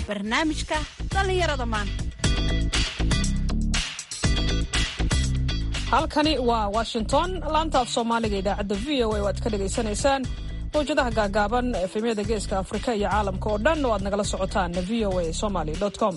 barnaamijka dhallinyarada maanta halkani waa washington laanta af soomaaliga idaacadda v o a oo aad ka dhagaysanaysaan mawjadaha gaagaaban efemyada geeska afrika iyo caalamka oo dhan oo aad nagala socotaan v o a somaly com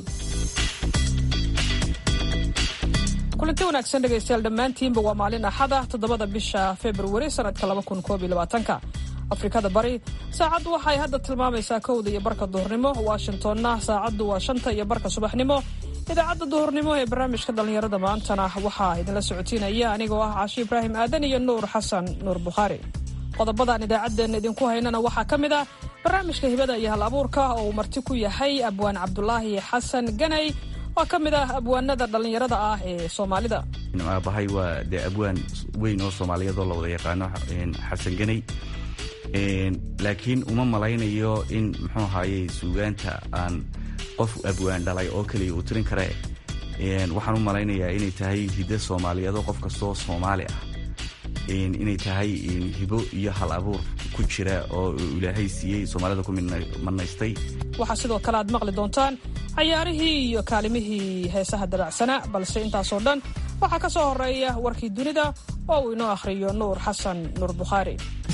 kulanti wanaagsan dhegaystayaal dhammaantiinba waa maalin axada toddobada bisha februari sanadka labakunkoobylabaatanka afrikada bari saacaddu waxay hadda tilmaamaysaa kowda iyo barka duhurnimo washingtonna saacaddu waa shanta iyo barka subaxnimo idaacadda duhurnimo ee barnaamijka dhallinyarada maantana waxaa idinla socotiinaya anigoo ah caashi ibraahim aadan iyo nuur xasan nuur bukhaari qodobadaan idaacaddeenna idinku haynana waxaa ka mid ah barnaamijka hibada iyo hal abuurka oo uu marti ku yahay abwaan cabdulaahi xasan ganay oo ka mid ah abwaanada dhallinyarada ah ee soomaalida aabahay waa dee abwaan weyn oo soomaaliyeedoo la wada yaqaano xasan ganay laakiin uma malaynayo in muxuu ahaaye suugaanta aan qof abwaan dhalay oo keliya uu tirin kare waxaan u malaynayaa inay tahay hiddo soomaaliyeedoo qof kastoo soomaali ah inay tahay hibo iyo hal abuur ku jira oo ilaahay siiyey soomaalida ku manaystay waxaa sidoo kale aad maqli doontaan cayaarihii iyo kaalimihii heesaha dabacsanaa balse intaasoo dhan waxaa ka soo horeeya warkii dunida oo uu inoo akhriyo nuur xasan nuur bukhaari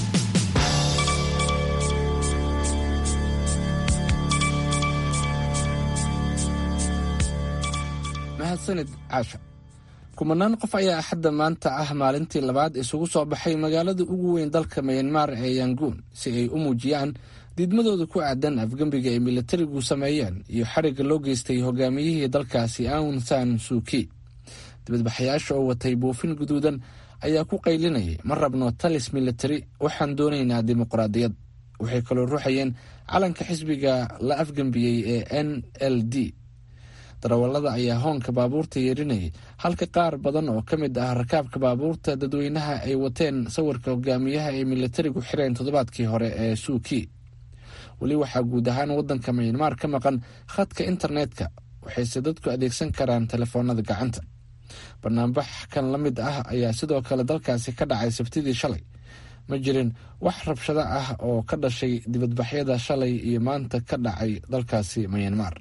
mahadsanid caasha kumanaan qof ayaa axadda maanta ah maalintii labaad isugu soo baxay magaalada ugu weyn dalka mayanmar ee yanguun si ay u muujiyaan diidmadooda ku aadan afgembiga ay militarigu sameeyeen iyo xarigga loo geystay hogaamiyihii dalkaasi aun san suuki dibadbaxayaasha oo watay buufin guduudan ayaa ku qaylinayay ma rabno talis militari waxaan doonaynaa dimuqraadiyad waxay kaloo ruuxayeen calanka xisbiga la afgembiyey ee n l d darawallada ayaa hoonka baabuurta yeerinayay halka qaar badan oo ka mid ah rakaabka baabuurta dadweynaha ay wateen sawirka hogaamiyaha ay militarigu xireen toddobaadkii hore ee suuki weli waxaa guud ahaan waddanka mayanmar ka maqan khadka internetka waxayse dadku adeegsan karaan telefoonada gacanta banaanbax kan la mid ah ayaa sidoo kale dalkaasi ka dhacay sabtidii shalay ma jirin wax rabshado ah oo ka dhashay dibadbaxyada shalay iyo maanta ka dhacay dalkaasi mayanmar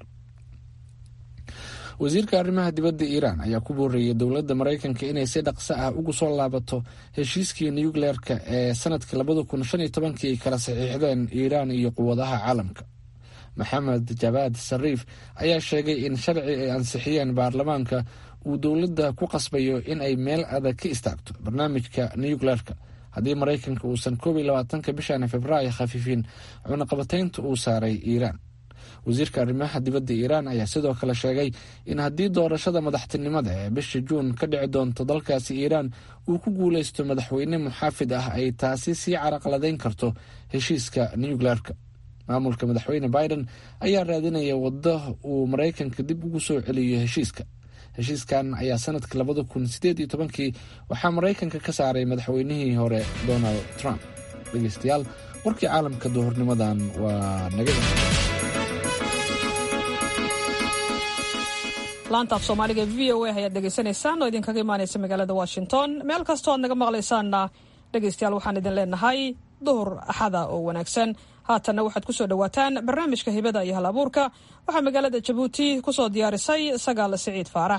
wasiirka arrimaha dibadda iiraan ayaa ku boorreeyay dowladda maraykanka inay si dhaqso ah ugu soo laabato heshiiskii nucleerka ee sanadkii labada kun shan iyo tobankii ay kala saxiixdeen iiraan iyo quwadaha caalamka maxamed jabaad sariif ayaa sheegay in sharci ay ansixiyeen baarlamaanka uu dowladda ku qasbayo in ay meel adag ka istaagto barnaamijka nucleerka haddii maraykanka uusan koob iyo labaatanka bishan februaayo khafiifin cunaqabataynta uu saaray iiraan wasiirka arrimaha dibadda iiraan ayaa sidoo kale sheegay in haddii doorashada madaxtinimada ee bisha juun ka dhici doonto dalkaasi iiraan uu ku guuleysto madaxweyne muxaafid ah ay taasi sii caraqladayn karto heshiiska nucleerka maamulka madaxweyne biden ayaa raadinaya waddo uu maraykanka dib ugu soo celiyo heshiiska heshiiskan ayaa sanadkii labada kun sideed iyo tobankii waxaa maraykanka ka saaray madaxweynihii hore donald trump dhegeystayaal warkii caalamka duhurnimadan waa naga laanta af soomaaliga v o a ayaad dhegaysanaysaan oo idinkaga imaanaysa magaalada washington meel kastoo aad naga maqlaysaanna dhegaystayaal waxaan idin leenahay duhur axada oo wanaagsan haatanna waxaad kusoo dhowaataan barnaamijka hibada iyo hal abuurka waxaa magaalada jabuuti kusoo diyaarisay sagaal siciid faarax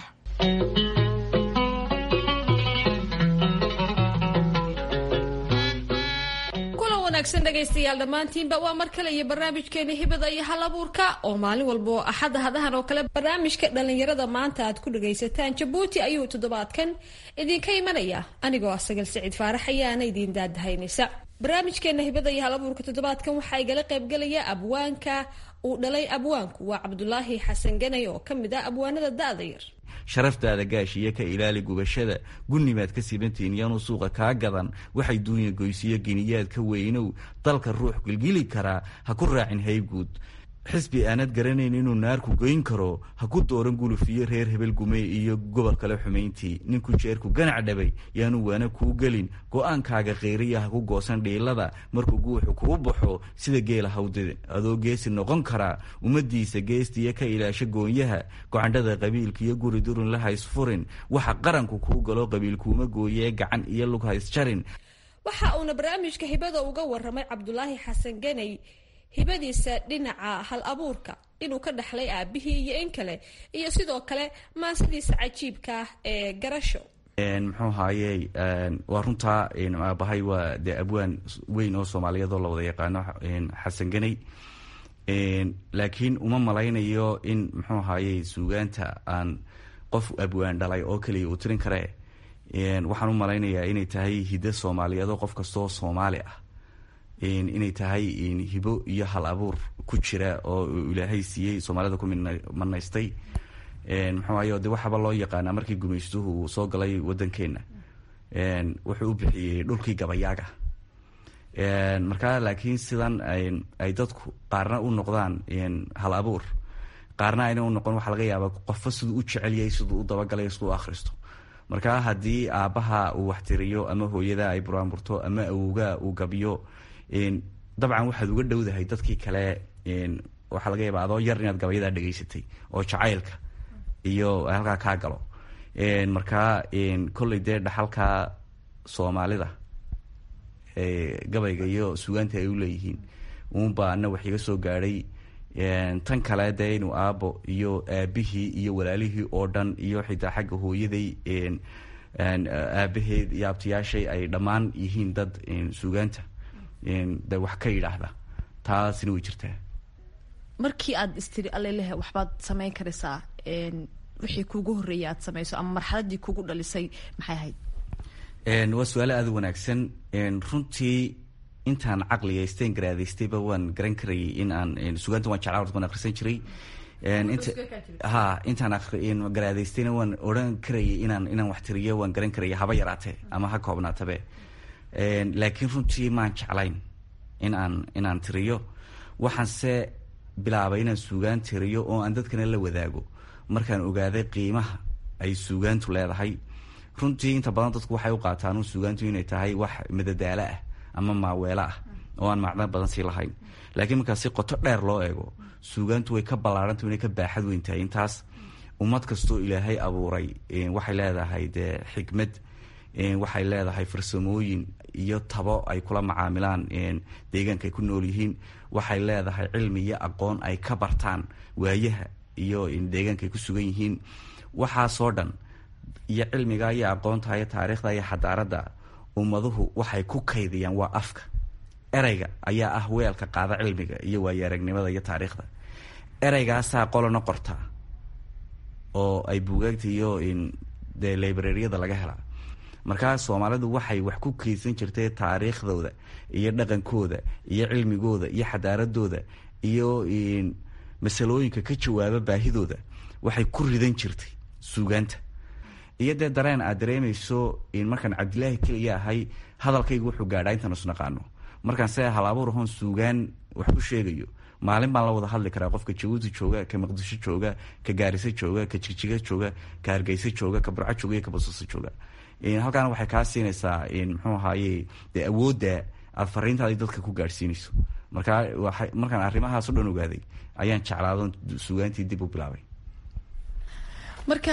dhegaystayaal dhammaantiinba waa mar kale iyo barnaamijkeena hibada iyo hal abuurka oo maalin walba oo axadda hadahan oo kale barnaamijka dhallinyarada maanta aad ku dhagaysataan jabuuti ayuu toddobaadkan idinka imanaya anigoo ah sagal siciid faarax ayaana idiin daadahaynaysa barnaamijkeena hibada iyo hal abuurka toddobaadkan waxaa igala qaybgalaya abwaanka uu dhalay abwaanku waa cabdulaahi xasan ganay oo ka mid ah abwaanada da-da yar sharaftaada gaashiyo ka ilaali gubashada gunnimaad ka sibantiin yaanu suuqa kaa gadan waxay duunya goysiyo giniyaad ka weynow dalka ruux gilgili karaa ha ku raacin hayguud xisbi aanad garanayn inuu naarku goyn karo ha ku dooran gulufiyo reer hebel gume iyo gobol kale xumayntii ninku jeerku ganac dhabay yaanu waana kuu gelin go-aankaaga kheyriya ha ku goosan dhiilada markuu guuxu kuu baxo sida geela hawdada adoo geesi noqon karaa ummadiisa geestiya ka ilaasha goonyaha gocandhada qabiilka iyo guri durun la haysfurin waxa qaranku kuu galo qabiilkuuma gooyee gacan iyo lug haysjarin waxa uuna barnaamijka hibada uga waramay cabdulaahi xasan ganay hibadiisa dhinaca hal abuurka inuu ka dhaxlay aabihii iyo in kale iyo sidoo kale maasadiisa cajiibka ah ee garasho muxuu haayey waa runtaa aabahay waa dee abwaan weyn oo soomaaliyeed oo la wada yaqaano xasan ganey laakiin uma malaynayo in muxuu haayey suugaanta aan qof abwaan dhalay oo keliya uu tirin kare waxaan u malaynayaa inay tahay hiddo soomaaliyeed oo qof kastoo soomaali ah inay tahay hibo iyo hal abuur ku jira oo ilaahay siiyey soomaalida ku manaystay muxuu ahay de waxaaba loo yaqaanaa markii gumaystuhu uu soo galay wadankeena wuxuu u bixiyey dhulkii gabayaaga markaa laakiin sidan ay dadku qaarna u noqdaan hal abuur qaarna ayna u noqon waxaa laga yaaba qofba siduu u jecelyahay siduu u dabagalay siduu u akhristo markaa haddii aabbaha uu waxtiriyo ama hooyada ay buraanburto ama awowga uu gabiyo dabcan waxaad uga dhowdahay dadkii kale waxaa laga yaaba adoo yar inaad gabayadaa dhegaysatay oo jacaylka iyo halkaa kaa galo markaa kolley dee dhaxalka soomaalida gabayga iyo sugaanta ay u leeyihiin uunbaa ana wax iga soo gaadhay tan kale dee inuu aabo iyo aabihii iyo walaalihii oo dhan iyo xitaa xagga hooyaday aabaheed iyo abtiyaashay ay dhammaan yihiin dad sugaanta de wax ka yidhaahda taasina way jirtaa markii aad istiri allelehe waxbaad samayn karaysaa wixii kuugu horreeyay aad samayso ama marxaladii kugu dhalisay maxay ahayd waa su-aale aada u wanaagsan runtii intaan caqligaysteen garaadaystayba waan garan karayay in aan sugaanta waan jeclaa waan akhrisan jiray ha intaan garaadaystayna waan odhan karayay inaan inaan wax tiriyo waan garan karaya haba yaraatee ama ha koobnaatabe laakiin runtii maan jeclayn in aan inaan tiriyo waxaanse bilaabay inaan suugaan tiriyo oo aan dadkana la wadaago markaan ogaaday qiimaha ay suugaantu leedahay runtii inta badan dadku waxay u qaataan suugaantu inay tahay wax madadaalo ah ama maaweelo ah oo aan macno badan sii lahayn laakiin markaa si qoto dheer loo eego suugaantu way ka ballaaranta inay ka baaxad weyn tahay intaas ummad kastoo ilaahay abuuray waxay leedahay dee xikmad waxay leedahay farsamooyin iyo tabo ay kula macaamilaan deegaanka ay ku nool yihiin waxay leedahay cilmi iyo aqoon ay ka bartaan waayaha iyo deegaanka ay ku sugan yihiin waxaasoo dhan iyo cilmiga iyo aqoonta iyo taariikhda iyo xadaaradda ummaduhu waxay ku kaydiyaan waa afka ereyga ayaa ah weelka qaada cilmiga iyo waayo-aragnimada iyo taariikhda ereygaasaa qolona qortaa oo ay buugaagta iyo dee librariyada laga helaa markaa soomaalidu waxay wax ku keydsan jirtay taariikhdooda iyo dhaqankooda iyo cilmigooda iyo xadaaradooda iyo masalooyinka ka jawaaba baahidooda waxay ku ridan jirtay suugaanta iyo dee dareen aad dareemayso markaan cabdilaahi keliya ahay hadalkayga wuxuu gaadhaa intaan isnaqaano markaan se halabuur ahoon suugaan wax ku sheegayo maalin baan la wada hadli karaa qofka jabuuti jooga ka maqdisho jooga ka gaariso jooga ka jigjiga jooga ka hargeysa jooga ka burco jooga iyo ka basooso jooga halkaana waxay kaa siinaysaa muxuu ahaaye dee awoodda aada fariintaadi dadka ku gaadhsiinayso markaa markaan arrimahaas o dhan ogaaday ayaan jeclaadon suugaantii dib u bilaabay marka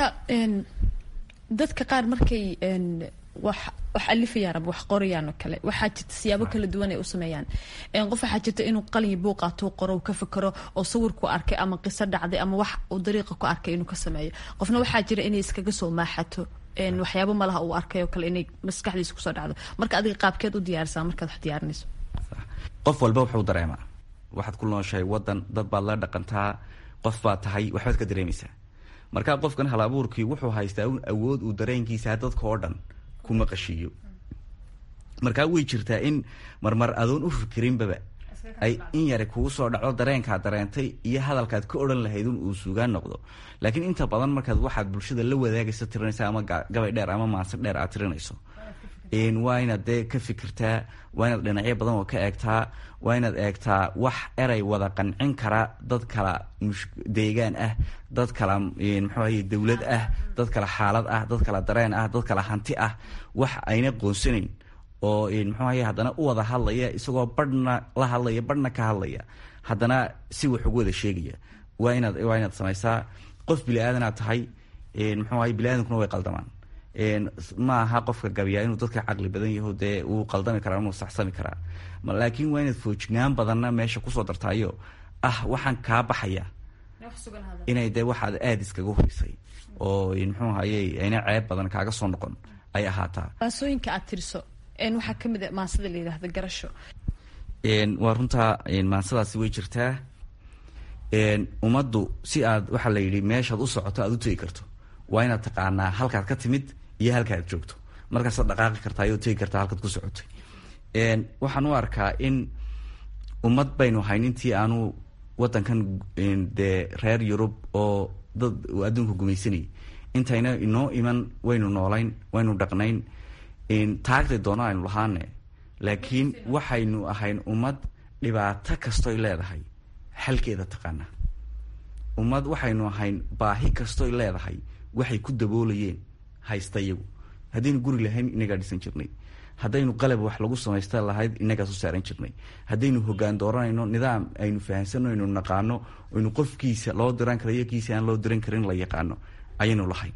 dadka qaar markay wax wax alifayaan ama wax qorayaan oo kale waxaa jirta siyaabo kala duwan ay u sameeyaan qof waxaa jirta inuu qalin buuq qaato qoro ka fikero oo sawirku arkay ama qiso dhacday ama wax uu dariiqa ku arkay inuu ka sameeyo qofna waxaa jira inay iskaga soo maaxato waxyaabo malaha uu arkay oo kale inay maskaxdiisa kusoo dhacdo marka adiga qaabkeed u diyaarsaa markaad wax diyaarinayso qof walba wuxuu dareemaa waxaad ku nooshahay wadan dad baad la dhaqantaa qof baad tahay waxbaad ka dareemaysaa markaa qofkan hal abuurkii wuxuu haystaa un awood uu dareenkiisa dadka oo dhan ku maqashiiyo markaa way jirtaa in marmar adoon u fikirinbaba ay in yari kugu soo dhaco dareenkaad dareentay iyo hadalkaad ka odhan lahayd un uu suugaan noqdo laakiin inta badan markaad waxaad bulshada la wadaagaysa tirinaysa ama gabay dheer ama maanse dheer aad tirinayso waa inaad dee ka fikirtaa waa inaad dhinacyo badan oo ka eegtaa waa inaad eegtaa wax erey wada qancin kara dad kala deegaan ah dad kala muxuu ahaye dowlad ah dad kala xaalad ah dad kala dareen ah dad kala hanti ah wax ayna qoonsanayn oo muxuu ahaye haddana u wada hadlaya isagoo barhna la hadlaya barhna ka hadlaya haddana si wax ugu wada sheegaya waa inaad waa inaad samaysaa qof bili aadanaad tahay muxuu ahaye bili aadankuna way qaldamaan ma aha qofka gabiyaa inuu dadka caqli badan yaho dee uu qaldami karaa inuu saxsami karaa laakiin waa inaad foojignaan badanna meesha kusoo dartaayo ah waxaan kaa baxaya inay dee waxaad aada iskaga hurisay oo muxuu ahayey ayna ceeb badan kaaga soo noqon ay ahaataa maasooyinka aad tiriso waxaa ka mid a maasada la yidhaahda garasho waa runtaa maansadaasi way jirtaa ummaddu si aad waxaa la yidhi meeshaad u socoto aad u tegi karto waa inaad taqaanaa halkaad ka timid iyo halkaad joogto markaasaad dhaqaaqi kartaa ayoo tegi kartaa halkaad ku socotay waxaan u arkaa in ummad baynu hayn intii aanu wadankan dee reer yurub oo dad adduunka gumaysanayay intayna inoo iman waynu noolayn waynu dhaqnayn taagtay doono aynu lahaane laakiin waxaynu ahayn ummad dhibaato kastoy leedahay xalkeeda taqaana ummad waxaynu ahayn baahi kastoy leedahay waxay ku daboolayeen haysta iyagu haddaynu guri lahayn inagaa dhisan jirnay haddaynu qalab wax lagu samaysta lahayd inagaas u saaran jirnay haddaynu hogaan dooranayno nidaam aynu fahamsano aynu naqaano aynu qofkiisa loo diran kara iyo kiisa aan loo diran karin la yaqaano ayaynu lahayn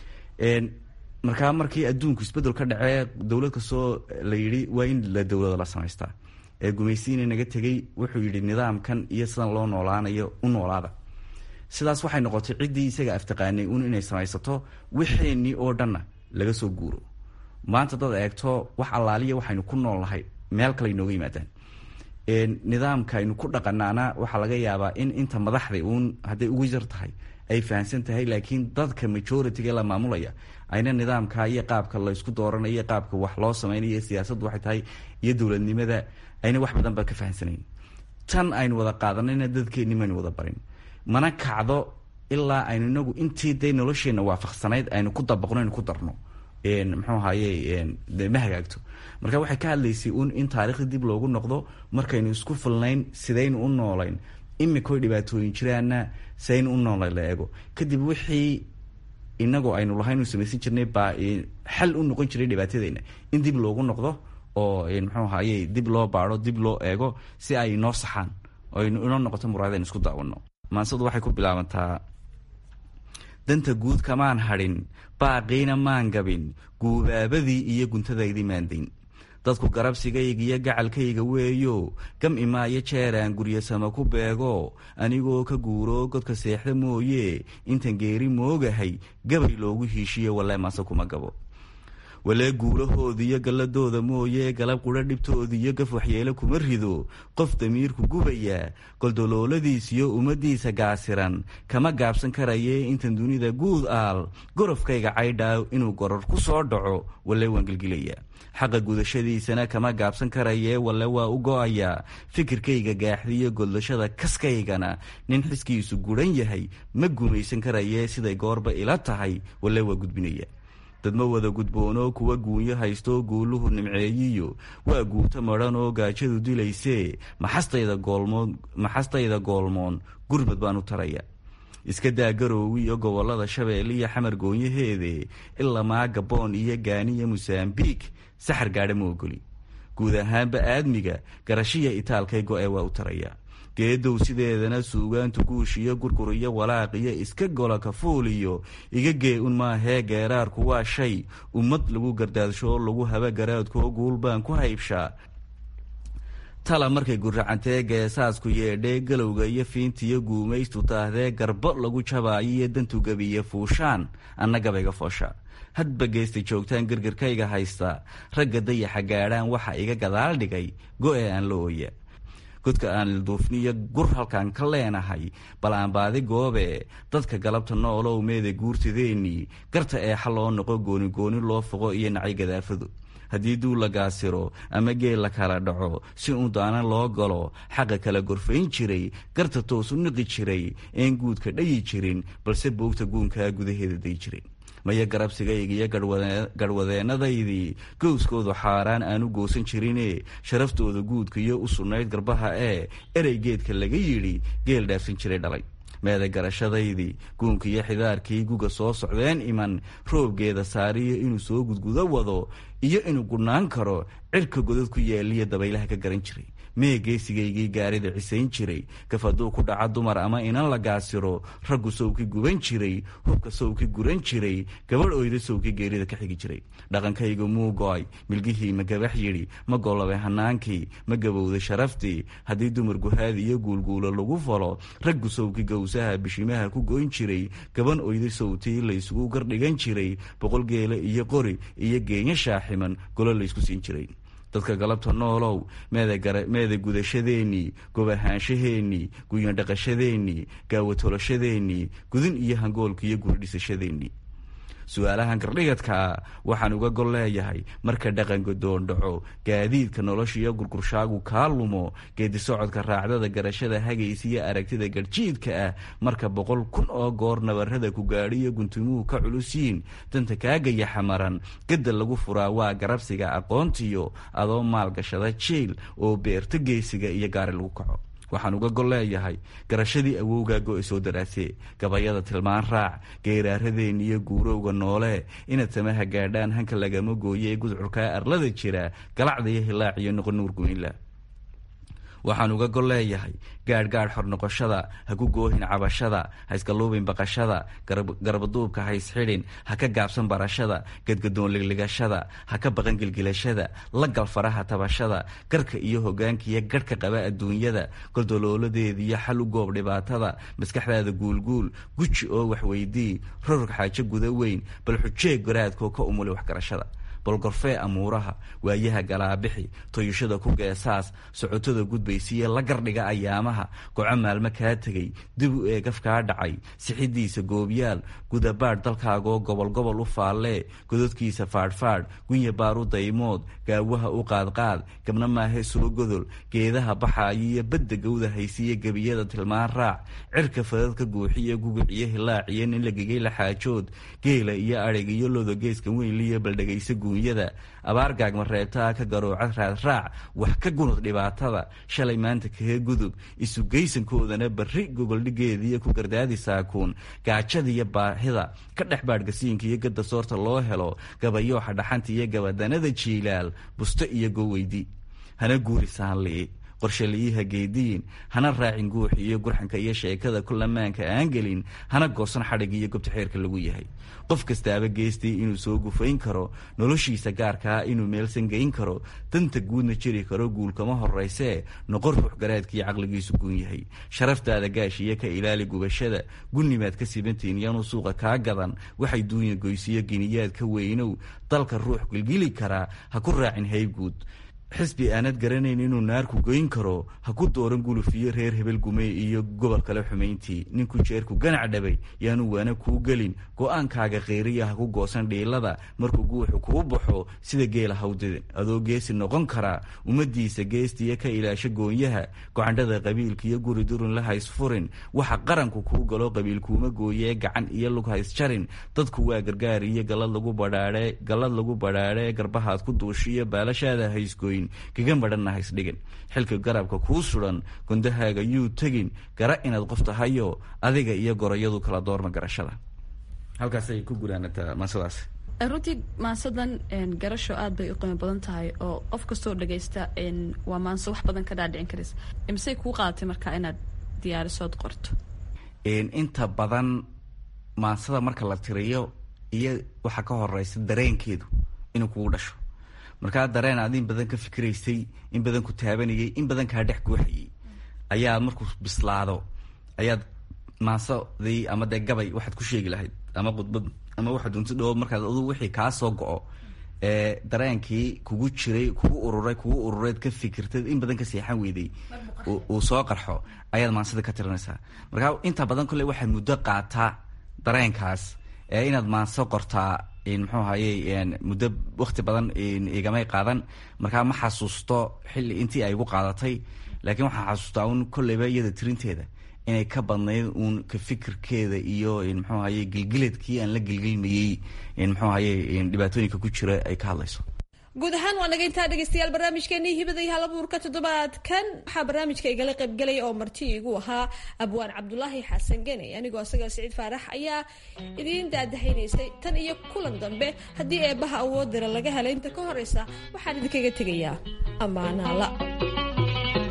markaa markii adduunku isbedel ka dhacee dowlad kastoo la yidhi waa in la dowlada la samaystaa ee gumaysiina naga tegay wuxuu yidhi nidaamkan iyo sidan loo noolaanayo u noolaada sidaas waxay noqotay ciddii isaga aftaqaanay un inay samaysato wixeenii oo dhanna laga soo guuro maanta dad eegto wax allaaliya waxaynu ku nool nahay meel kale inooga yimaadaan nidaamka aynu ku dhaqanaana waxaa laga yaabaa in inta madaxda uun hadday ugu yar tahay ay fahamsan tahay laakiin dadka majority-ga la maamulaya ayna nidaamka iyo qaabka laysku dooranayo iyo qaabka wax loo samaynayo siyaasaddu waxay tahay iyo dowladnimada ayna wax badan ba ka fahamsanayn tan aynu wada qaadanayna dadkeenni maynu wada barin mana kacdo ilaa aynu inagu intii dee nolosheenna waafaqsanayd aynu ku dabaqno aynu ku darno muxuu ahaye ma hagaagto marka waxay ka hadlaysay un in taarikhda dib loogu noqdo markaynu isku filnayn sidaynu u noolayn imikoy dhibaatooyin jiraana sidaynu u noolayn la eego kadib wixii inagoo aynu lahayn u samaysan jirnay baa xal u noqon jiray dhibaatadeyna in dib loogu noqdo oo muxuu ahaye dib loo baado dib loo eego si ay inoo saxaan oo inoo noqoto muraadaynu isku daawano maansadu waxay ku bilaabantaa danta guud kamaan hadhin baaqiina maan gabin guubaabadii iyo guntadaydii maandayn dadku garabsigayga iyo gacalkayga weeyo gam imaayo jeeraan guryasama ku beego anigoo ka guuro godka seexda mooye intan geeri moogahay gabay loogu hiishiyo walle maase kuma gabo walee guulahooda iyo galladooda mooye galab qudha dhibtooda iyo gaf waxyeelo kuma rido qof damiirku gubaya goldolooladiisiyo ummaddiisa gaasiran kama gaabsan karaye intan dunida guud aal gorofkayga caydhaaw inuu goror ku soo dhaco walle waan gelgilaya xaqa gudashadiisana kama gaabsan karaye walle waa u go-ayaa fikirkayga gaaxdiyo goldashada kaskaygana nin xiskiisu guran yahay ma gumaysan karaye siday goorba ila tahay walle waa gudbinaya dadma wada gudboono kuwa guunyo haysto guuluhu nimceeyiyo waa guuto madhan oo gaajadu dilaysee maxastayda goolmoon maxastayda goolmoon gurbad baan u taraya iska daa garoowi iyo gobolada shabeelle iyo xamar goonyaheede ilamaa gaboon iyo gaani iyo mosambiik saxar gaadha ma ogoli guud ahaanba aadmiga garashiya itaalkay go-ee waa u taraya geedow sideedana suugaantu guushiyo gurgur iyo walaaq iyo iska gola kafuuliyo iga gee un maahee geeraarku waa shay ummad lagu gardaadsho oo lagu haba garaadkoo guul baan ku haybshaa tala markay guracantee geesaasku yeedhee galowga iyo fiintiyo guumaystu taahdee garbo lagu jabaayo iyo dantu gabiye fuushaan anna gabayga foosha hadba geesta joogtaan gargarkayga haysta ragga dayaxa gaadhaan waxa iga gadaal dhigay go-e aan la ooya godka aan ilduufniyo gur halkaan ka leenahay bal aan baadi goobe dadka galabta noolow meeda guurtadeennii garta eexa loo noqo goonigooni loo foqo iyo nacay gadaafadu haddii duul la gaasiro ama geel la kala dhaco si uun daana loo galo xaqa kala gorfayn jiray garta toos u niqi jiray een guudka dhayi jirin balse boogta guunkaa gudaheeda day jiray maya garabsigayga iyo garhwadeennadaydii gowskoodu xaaraan aanu goosan jirine sharaftooda guudka iyo u sugnayd garbaha ee erey geedka laga yidhi geel dhaafsan jiray dhalay meeda garashadaydii guunka iyo xidaarkii guga soo socdeen iman roobgeeda saariyo inuu soo gudgudo wado iyo inuu gudhnaan karo cirka godad ku yaaliyo dabaylaha ka garan jiray mee geesigaygii gaarida cisayn jiray gaf hadduu ku dhaca dumar ama inan la gaasiro raggu sowki guban jiray hubka sowki guran jiray gabadh oyda sowki geerida ka xigi jiray dhaqankaygu muu go-ay milgihii ma gabax yidhi ma gollabay hanaankii ma gabowday sharaftii haddii dumar guhaadi iyo guulguulo lagu falo raggu sowki gowsaha bishimaha ku goyn jiray gaban oyda sowtii laysugu gardhigan jiray boqol geele iyo qori iyo geenya shaaximan golo laysku siin jiray dadka galabta noolow meeda gudashadeennii gobahaanshaheenii guyandhaqashadeennii gaawatoloshadeennii gudin iyo hangoolka iyo guurdhisashadeennii su-aalahan gardhigadkaa waxaan uga gol leeyahay marka dhaqanka doondhaco gaadiidka noloshiiyo gurgurshaagu kaa lumo geedisocodka raacdada garashada hagaysa iyo aragtida garjiidka ah marka boqol kun oo goor nabarrada ku gaadhiyo guntumuhu ka culusiin danta kaagaya xamaran gadda lagu furaa waa garabsiga aqoontiyo adoo maalgashada jiil oo beerto geesiga iyo gaari lagu kaco waxaan uga gol leeyahay garashadii awowgaa go-e soo daraasee gabayada tilmaan raac geeraaradeen iyo guurowga noole inaad samaha gaadhaan hanka lagama gooye ee gudcurkaa arlada jira galacda iyo hilaac iyo noqon nuur guynla waxaan uga gol leeyahay gaadhgaadh xor noqoshada ha ku goohin cabashada ha iskaluubin baqashada garbaduubka ha isxidhin ha ka gaabsan barashada gadgadoon ligligashada ha ka baqan gilgilashada la gal faraha tabashada garka iyo hogaankiiyo garhka qaba adduunyada goldolooladeediyo xal u goob dhibaatada maskaxdaada guulguul guji oo waxweydii rorog xaajo guda weyn bal xujeeg garaadkoo ka umuli waxgarashada bolgorfee amuuraha waayaha galaabixi toyashada ku geesaas socotada gudbaysiiyo la gardhiga ayaamaha goco maalmo kaa tegay dib u eegaf kaa dhacay sixidiisa goobyaal gudabaadh dalkaagoo gobolgobol u faallee gododkiisa faadhfaadh gunya baaru daymood gaawaha u qaadqaad gabna maahe soo godol geedaha baxaayo iyo badda gawda haysiiyo gebiyada tilmaan raac cirka fadadka guuxiyo guguciyo hilaaciyo nin lagegay la xaajood geela iyo adhig iyo lodo geeska weynliyo baldhegaysa guunyada abaar gaagma reebtaa ka garooca raadraac wax ka gunud dhibaatada shalay maanta kaga gudub isugeysankoodana barri gogoldhigeediiyo ku gardaadi saakuun gaajadiiyo baahida ka dhex baadhgasiinka iyo gadda soorta loo helo gabayooxa dhaxanta iyo gabadanada jiilaal busto iyo goweydi hana guuri saanli'i qorshaliyiha geediyin hana raacin guuxi iyo gurxanka iyo sheekada kulamaanka aan gelin hana goosan xadhig iyo gobta xeerka lagu yahay qof kastaaba geestii inuu soo gufayn karo noloshiisa gaarkaa inuu meelsan geyn karo danta guudna jiri karo guulkama horaysee noqon ruux garaadkiiyo caqligiisu guun yahay sharaftaada gaashiyo ka ilaali gubashada gunnimaad ka sibantiin yanuu suuqa kaa gadan waxay duunya goysiyo giniyaad ka weynow dalka ruux gilgili karaa ha ku raacin hayguud xisbi aanad garanayn inuu naarku goyn karo ha ku dooran gulufiyo reer hebel gumey iyo gobol kale xumayntii ninku jeerku ganac dhabay yaanu waana kuu gelin go-aankaaga kheyriya ha ku goosan dhiilada markuu guuxu kuu baxo sida geela hawdidin adoo geesi noqon karaa ummadiisa geestiya ka ilaasho goonyaha gocandhada qabiilka iyo guri durun la haysfurin waxa qaranku kuu galo qabiil kuuma gooyee gacan iyo lug haysjarin dadku waa gargaar iyo galad lagu badhaadhe galad lagu badhaadhe garbahaad ku duushiyo baalashaada haysgooy kaga madhanna haysdhigin xilka garabka kuu sudan gondahaaga yuu tegin gara inaad qof tahayo adiga iyo gorayadu kala doorma garashada halkaasay ku gudaanataa maasadaas runtii maansadan garasho aad bay u qiimo badan tahay oo qof kastoo dhagaysta waa maanso wax badan ka dhaadhicin karaysa misey kuu qaadatay markaa inaad diyaarisood qorto inta badan maansada marka la tiriyo iyo waxaa ka horeysa dareenkeedu inuu kugu dhasho markaa dareen aad in badan ka fikiraysay in badan ku taabanayay in badan kaa dhex guuxayay ayaad markuu bislaado ayaad maasadii ama dee gabay waxaad ku sheegi lahayd ama khudbad ama waxaad unti dhoo markaad adu wixii kaa soo go-o ee dareenkii kugu jiray kugu ururay kugu urureed ka fikirtad in badan ka seexan weyday uu soo qarxo ayaad maansada ka tirinaysaa markaa inta badan kolley waxaad muddo qaataa dareenkaas ee inaad maanso qortaa muxuu ahaye muddo wakti badan igamay qaadan markaa ma xasuusto xilli intii ay igu qaadatay laakiin waxaan xasuustaa un kolleyba iyada tirinteeda inay ka badnayd uun ka fikirkeeda iyo muxuu ahaye gilgiladkii aan la gilgilmayey muxuu ahaye dhibaatooyinka ku jira ay ka hadlayso guud ahaan waa naga intaa dhegeystayaal barnaamijkeenii hibada iyo halabuurka toddobaadkan waxaa barnaamijka igala qaybgelaya oo marti igu ahaa abwaan cabdulaahi xasan gene anigoo asaga siciid faarax ayaa idiin daadahaynaysay tan iyo kulan dambe haddii eebbaha awoodira laga helay inta ka horeysa waxaan idinkaga tegayaa ammaanaala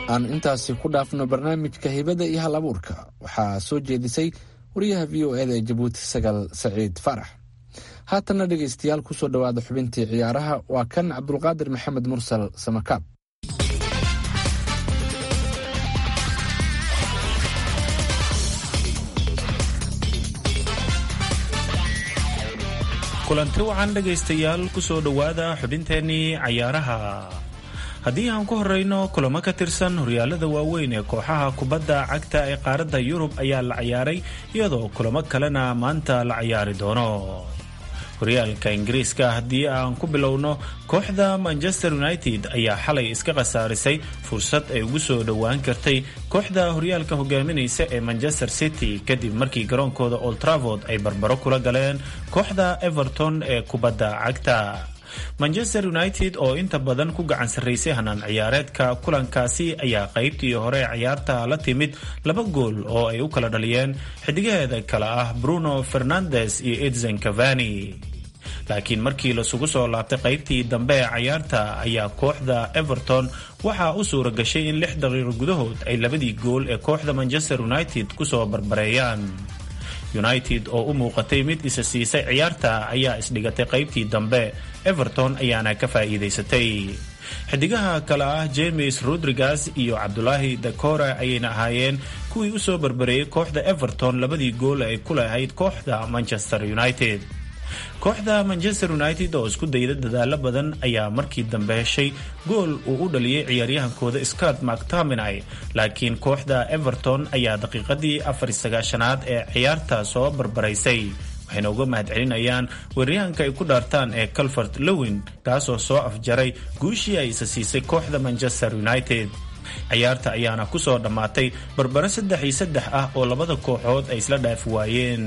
aan intaasi ku dhaafno barnaamijka hibada iyo hal abuurka waxaa soo jeedisay wariyaha v o eda ee jabuuti sagal saciid faarax haatanna dhegaystayaal kusoo dhowaada xubintii ciyaaraha waa kan cabdulqaadir maxamed mursal samakaab kulanti wacan dhegaystayaal kusoo dhowaada xubinteennii cayaaraha haddii aan ku horeyno kulamo ka tirsan horyaalada waaweyn ee kooxaha kubadda cagta ee qaaradda yurub ayaa la ciyaaray iyadoo kulamo kalena maanta la ciyaari doono horyaalka ingiriiska haddii aan ku bilowno kooxda manchester united ayaa xalay iska khasaarisay fursad ay ugu soo dhowaan kartay kooxda horyaalka hogaaminaysa ee manchester city kadib markii garoonkooda old travord ay barbaro kula galeen kooxda everton ee kubadda cagta manchester united oo inta badan ku gacan sarraysay hanaan ciyaareedka kulankaasi ayaa qaybtii hore ciyaarta la timid laba gool oo ay u kala dhaliyeen xidigaheeda kale ah bruno fernandes iyo edson cavani laakiin markii lasugu soo laabtay qaybtii dambe ee cayaarta ayaa kooxda everton waxaa u suura gashay in lix daqiiqo gudahood ay labadii gool ee kooxda manchester united kusoo barbareeyaan united oo u muuqatay mid isa siisay ciyaarta ayaa isdhigatay qaybtii dambe everton ayaana ka faa'iidaysatay xidigaha kale ah james rodriguez iyo cabdulaahi dakora ayayna ahaayeen kuwii usoo barbareeyey kooxda everton labadii gool ay ku lahayd kooxda manchester united kooxda manchester united oo isku dayda dadaalo badan ayaa markii dambe heshay gool uu u dhaliyey ciyaaryahankooda scott mactominay laakiin kooxda everton ayaa daqiiqadii afar sagaashanaad ee ciyaarta soo barbaraysay waxayna uga mahadcelinayaan weeryahanka ay ku dhaartaan ee calvert lowin kaasoo soo afjaray guushii ay isa siisay kooxda manchester united ciyaarta ayaana kusoo dhammaatay barbaro saddex iyo saddex ah oo labada kooxood ay isla dhaafi waayeen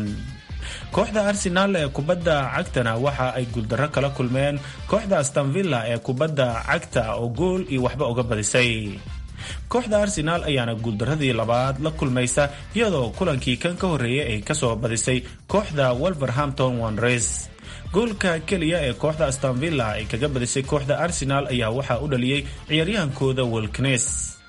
kooxda arsenaal ee kubadda cagtana waxa ay guuldarro kala kulmeen kooxda astanvilla ee kubadda cagta oo gool iyo waxba uga badisay kooxda arsenaal ayaana guuldaradii labaad la kulmaysa iyadoo kulankii kan ka horreeyay ay kasoo badisay kooxda wolverhampton wanres goolka keliya ee kooxda astanvilla ay kaga badisay kooxda arsenaal ayaa waxaa u dhaliyey ciyaaryahankooda wolknes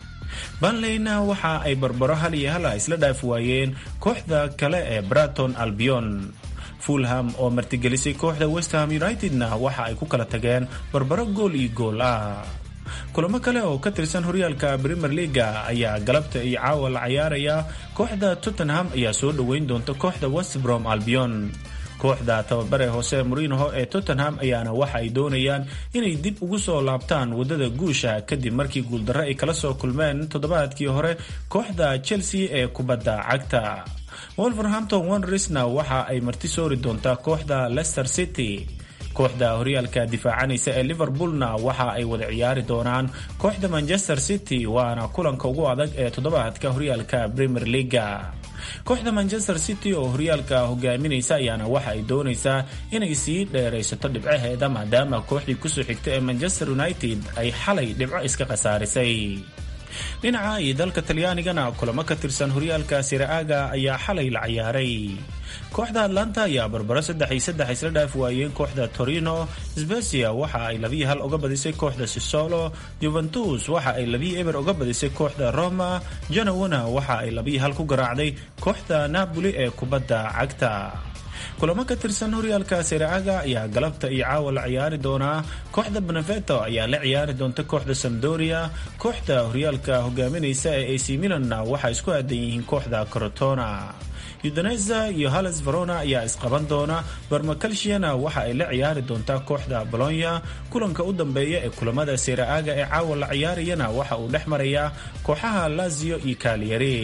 banleyna waxa ay barbaro hal iyo hala isla dhaafi waayeen kooxda kale ee braton albion fulham oo martigelisay kooxda westham unitedna waxa ay ku kala tageen barbaro gool iyo gool ah kulamo kale oo ka tirsan horyaalka premier leaga ayaa galabta iyo caawa la cayaaraya kooxda tottenham ayaa soo dhoweyn doonta kooxda westbrom albion kooxda tababare hoose morinoho ee tottenham ayaana waxa ay doonayaan inay dib ugu soo laabtaan wadada guusha kadib markii guuldarro ay kala soo kulmeen toddobaadkii hore kooxda chelsea ee kubadda cagta wolverhampton wanresna waxa ay marti soori doontaa kooxda leicester city kooxda horyaalka difaacanaysa ee liverpoolna waxa ay wada ciyaari doonaan kooxda manchester city waana kulanka ugu adag ee toddobaadka horyaalka premier leaga kooxda manchester city oo horyaalka hogaaminaysa ayaana waxa ay doonaysaa inay sii dheeraysato dhibcaheeda maadaama kooxdii kusoo xigta ee manchester united ay xalay dhibco iska khasaarisay dhinaca iyo dalka talyaanigana kulamo ka tirsan horyaalka siraaga ayaa xalay la ciyaaray kooxda atlanta ayaa barbaro saddex iyo saddex isla dhaafi waayeen kooxda torino sbecia waxa ay labiyi hal uga badisay kooxda sisolo juventus waxa ay labiyi eber uga badisay kooxda roma janowana waxa ay labiyi hal ku garaacday kooxda napoli ee kubadda cagta kulamo ka tirsan horyaalka siraaga ayaa galabta iyo caawa la ciyaari doonaa kooxda beneveto ayaa la ciyaari doonta kooxda samdoria kooxda horyaalka hogaaminaysa ee ac milanna waxaa isku aadan yihiin kooxda corotona udaneza iyo halles verona ayaa isqaban doona barmakalshiana waxa ay la ciyaari doontaa kooxda bolonya kulanka u dambeeya ee kulamada siraaga ee caawa la ciyaarayana waxa uu dhex marayaa kooxaha lazio iyo kaaliyari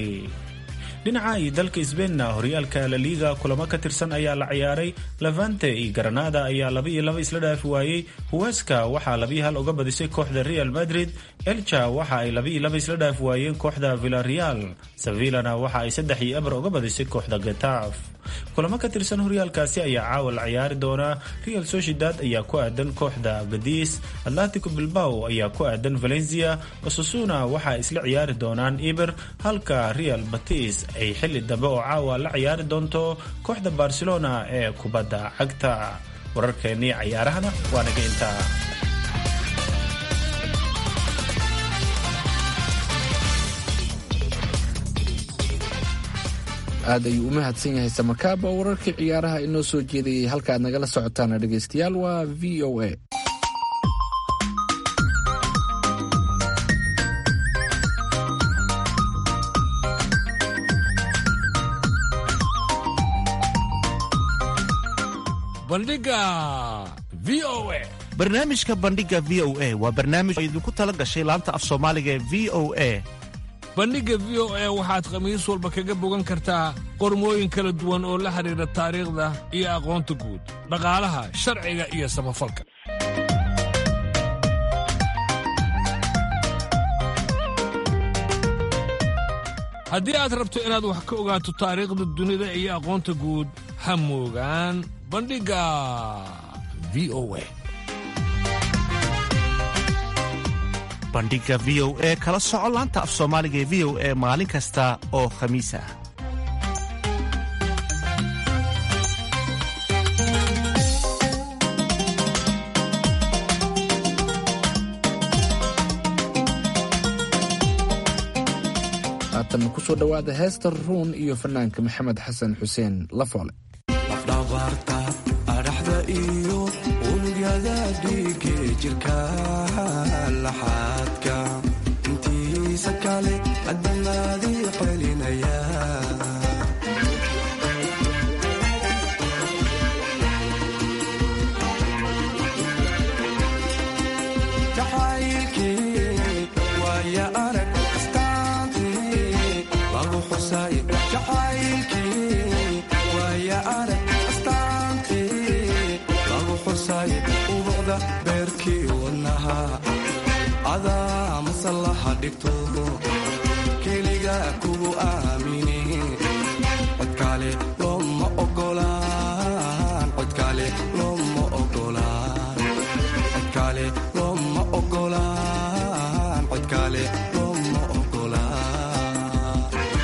dhinaca iyo dalka sbeinna horyaalka laliga kulamo ka tirsan ayaa la ciyaaray levante iyo granada ayaa laba iyo laba isla dhaafi waayey huweska waxaa labiyi hal uga badisay kooxda real madrid elcha waxa ay laba iyo laba isla dhaafi waayeen kooxda villareal sevillana waxa ay saddex iyo eber uga badisay kooxda getaf kulamo ka tirsan horyaalkaasi ayaa caawa la ciyaari doonaa real sociedad ayaa ku aadan kooxda gadis atletico bilbao ayaa ku aadan valencia osasuna waxa ay isla ciyaari doonaan eber halka real batis ay xili dambe oo caawa la ciyaari doonto kooxda barcelona ee kubadda cagta wararkeennii cayaarahana waa naga intaa aad ayuu u mahadsan yahay samakaab oo wararkii ciyaaraha inoo soo jeedayay halkaaad nagala socotaana dhegaystayaal waa v o a bandhiga v o a barnaamijka bandhiga v o a waa barnaamij oo idinku tala gashay laanta af soomaaliga ee v o a bandhigga v o a waxaad khamiis walba kaga bogan kartaa qormooyin kala duwan oo la xidhiidha taariikhda iyo aqoonta guud dhaqaalaha sharciga iyo samafalka haddii aad rabto inaad wax ka ogaato taariikhda dunida iyo aqoonta guud ha moogaan bandhigga v o a bandhiga v o e kala soco laanta af soomaaliga ee v o e maalin kasta oo khamiis ah haatan kusoo dhowaada heesta ruun iyo fanaanka maxamed xasan xuseen lafoole dhabarta adhaxda iyo unugyada dhiige jirka laxaadka intiisa kale adamaadii celinaya jacaylkii waaya arag astaantii lagu xusay jacaylkii waaya arag astaantii lagu xusay ubucda beerkii wadnaha adaa masallaha dhigto keliga kugu aamini codkaale looma ogolaan codkaale looma ogolaan codkaale looma ogolaan codkaale looma ogolaan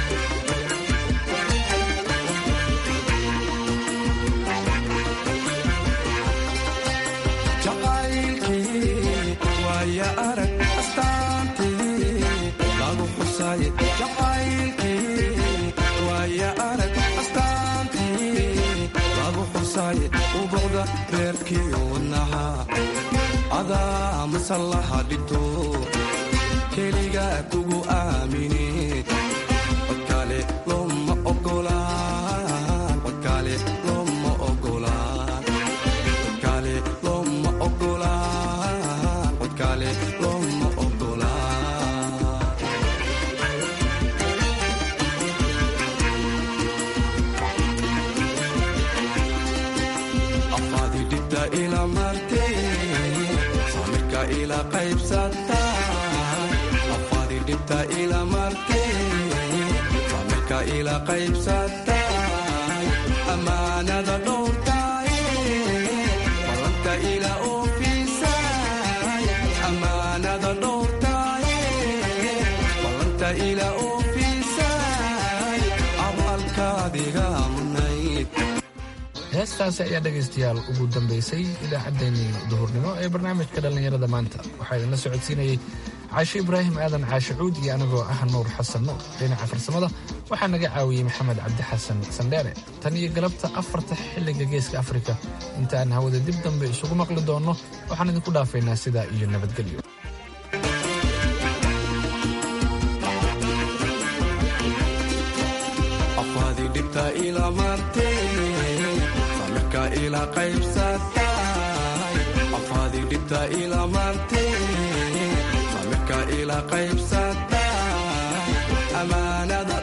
jacaylkii waaya arag astaantii lagu xusay jacaylkii waaya arag astaantii lagu xusay ubucda beerkii wadnaha adaa masallaha dhigto keliga kugu aamini codkaale looma ogolaan codkaale looma ogolaan codkaale looma ogolaan codkaale looma ogolaan afaadi dhibta ila martay samirka ila qaybsata afaadi dhibta ila martay samirka ila qaybsata amaanada dhowrtay ballanta ila oofisay amaanada dhowrtay ballanta ila oofisay abaalkaadiga mudnayd heestaasi ayaa dhegaystayaal ugu dambaysay idaacaddeenii duhurnimo ee barnaamijka dhallinyarada maanta waxaa idinla socodsiinayey caashe ibraahim aadan caashe cuud iyo anigoo ah nuur xasan nuur dhinaca farsamada waxaa naga caawiyey maxamed cabdi xasan sandheere tan iyo galabta afarta xilliga geeska afrika inta aan hawada dib dambe isugu maqli doonno waxaan idinku dhaafaynaa sidaa iyo nabadgelyo afaadi dhibta ila martay samirka ila qaybsatay afaadi dhibta ila martay samirka ila qaybsatay amaanada